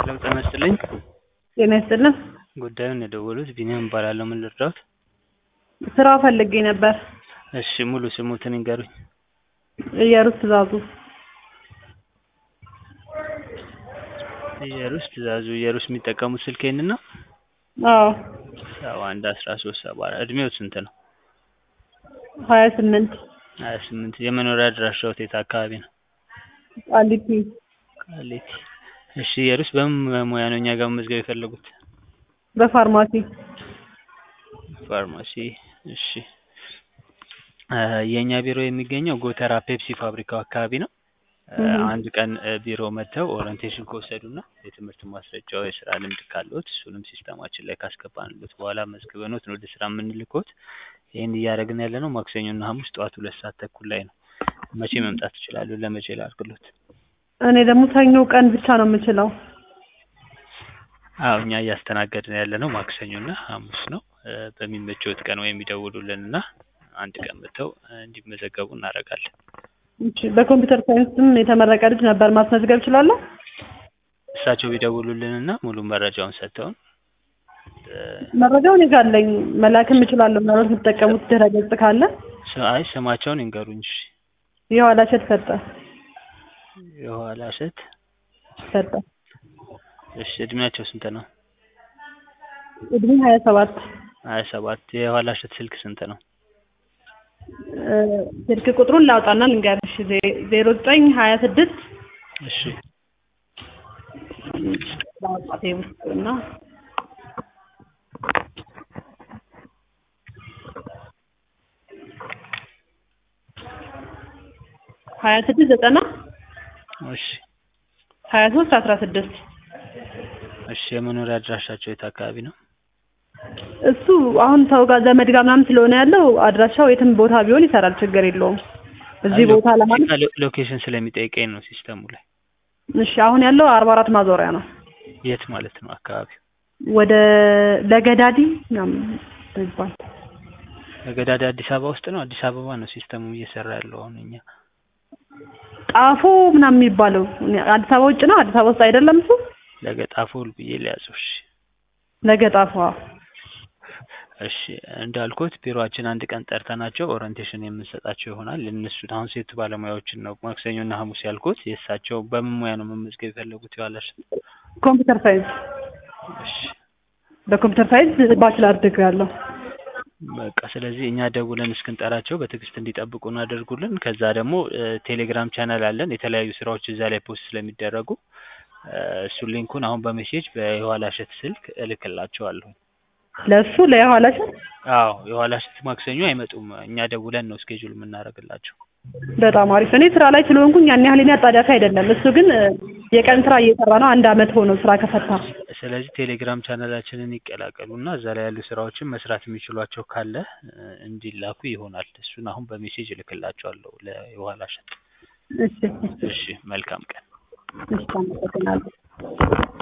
ሄሎ ጤና ይስጥልኝ። ጤና ይስጥልን። ጉዳዩን የደወሉት ቢኒያም እባላለሁ። ምን ልርዳዎት? ስራ ፈልጌ ነበር። እሺ ሙሉ ስሙትን ይንገሩኝ። ኢየሩስ ትእዛዙ። ኢየሩስ ትእዛዙ። ኢየሩስ የሚጠቀሙት ስልክ ይሄንን ነው? አዎ ሰባ አንድ አስራ ሶስት ሰባ አራት እድሜው ስንት ነው? ሀያ ስምንት ሀያ ስምንት የመኖሪያ አድራሻዎት የት አካባቢ ነው? ቃሊቲ ቃሊቲ። እሺ ኢየሩስ በምን ሙያ ነው እኛ ጋር መመዝገብ የፈለጉት? በፋርማሲ ፋርማሲ። እሺ እ የእኛ ቢሮ የሚገኘው ጎተራ ፔፕሲ ፋብሪካው አካባቢ ነው። እ አንድ ቀን እ ቢሮ መጥተው ኦሪንቴሽን ከወሰዱና የትምህርት ማስረጃው የስራ ልምድ ካለዎት እሱንም ሲስተማችን ላይ ካስገባንሎት በኋላ መዝግበኖት ነው ወደ ስራ የምንልክዎት። ይህን እያደረግን ያለነው ማክሰኞና ሐሙስ ጠዋት ሁለት ሰዓት ተኩል ላይ ነው። መቼ መምጣት ይችላሉ? ለመቼ ላድርግሎት? እኔ ደግሞ ሰኞ ቀን ብቻ ነው የምችለው። አዎ እኛ እያስተናገድን ያለነው ማክሰኞና ሐሙስ ነው። እ በሚመቸዎት ቀን ወይም ይደውሉልንና አንድ ቀን መጥተው እ እንዲመዘገቡ እናደርጋለን። እሺ በኮምፒውተር ሳይንስም የተመረቀ ልጅ ነበር ማስመዝገብ እችላለሁ? እሳቸው ቢደውሉልንና ሙሉ መረጃውን ሰጥተውን እ መረጃው እኔ ጋር አለኝ መላክም እችላለሁ። ምናልባት የምትጠቀሙት ድረ ገጽ ካለ ስ- አይ ስማቸውን ይንገሩኝ። እሺ የኋላ እሸት ሰጠ የኋላ እሸት። ሰጠ እሺ እድሜያቸው ስንት ነው? እድሜ ሀያ ሰባት ሀያ ሰባት የኋላ እሸት ስልክ ስንት ነው? እ ስልክ ቁጥሩን ላውጣና ልንገርሽ ዜ- ዜሮ ዘጠኝ ሀያ ስድስት እሺ ላውጣቴ ውስጥ እና ሀያ ስድስት ዘጠና እሺ ሀያ ሶስት አስራ ስድስት እሺ የመኖሪያ አድራሻቸው የት አካባቢ ነው? እሱ አሁን ሰው ጋር ዘመድ ጋር ምናምን ስለሆነ ያለው አድራሻው የትም ቦታ ቢሆን ይሰራል፣ ችግር የለውም። እዚህ አይ ቦታ ለማለት ሎ- ሎኬሽን ስለሚጠይቀኝ ነው ሲስተሙ ላይ። እሺ አሁን ያለው አርባ አራት ማዞሪያ ነው። የት ማለት ነው አካባቢው? ወደ ለገዳዲ ምናምን ይባል ለገዳዳ አዲስ አበባ ውስጥ ነው? አዲስ አበባ ነው ሲስተሙ እየሰራ ያለው አሁን እኛ ጣፎ ምናምን የሚባለው አዲስ አበባ ውጭ ነው። አዲስ አበባ ውስጥ አይደለም እሱ ለገጣፎ ብዬ ሊያዘው። እሺ ለገጣፏ እሺ እንዳልኩት ቢሮአችን አንድ ቀን ጠርተናቸው ኦሪንቴሽን የምንሰጣቸው ይሆናል። እነሱን አሁን ሴት ባለሙያዎችን ነው ማክሰኞና ሐሙስ ያልኩት። የእሳቸው በምን ሙያ ነው መመዝገብ የፈለጉት? የኋላሽ ኮምፒውተር ሳይንስ እሺ በኮምፒውተር ሳይንስ ባችላር ዲግሪ አለው። በቃ ስለዚህ እኛ ደውለን እስክንጠራቸው በትዕግስት እንዲጠብቁ እናደርጉልን። ከዛ ደግሞ እ ቴሌግራም ቻናል አለን የተለያዩ ስራዎች እዛ ላይ ፖስት ስለሚደረጉ እ እሱን ሊንኩን አሁን በሜሴጅ በየኋላ እሸት ስልክ እልክላቸዋለሁ። ለእሱ ለየኋላ እሸት አዎ የኋላ እሸት ማክሰኞ አይመጡም። እኛ ደውለን ነው ስኬጁል የምናደርግላቸው። በጣም አሪፍ። እኔ ስራ ላይ ስለሆንኩኝ ያን ያህል እኔ አጣዳፊ አይደለም። እሱ ግን እ የቀን ስራ እየሰራ ነው። አንድ አመት ሆነው ስራ ከፈታ። ስለዚህ ቴሌግራም ቻናላችንን ይቀላቀሉ እና እዛ ላይ ያሉ ስራዎችን መስራት የሚችሏቸው ካለ እ እንዲላኩ ይሆናል። እሱን አሁን በሜሴጅ እልክላቸዋለሁ ለየኋላ እሸት። እሺ እሺ መልካም ቀን። እሺ አመሰግናለሁ።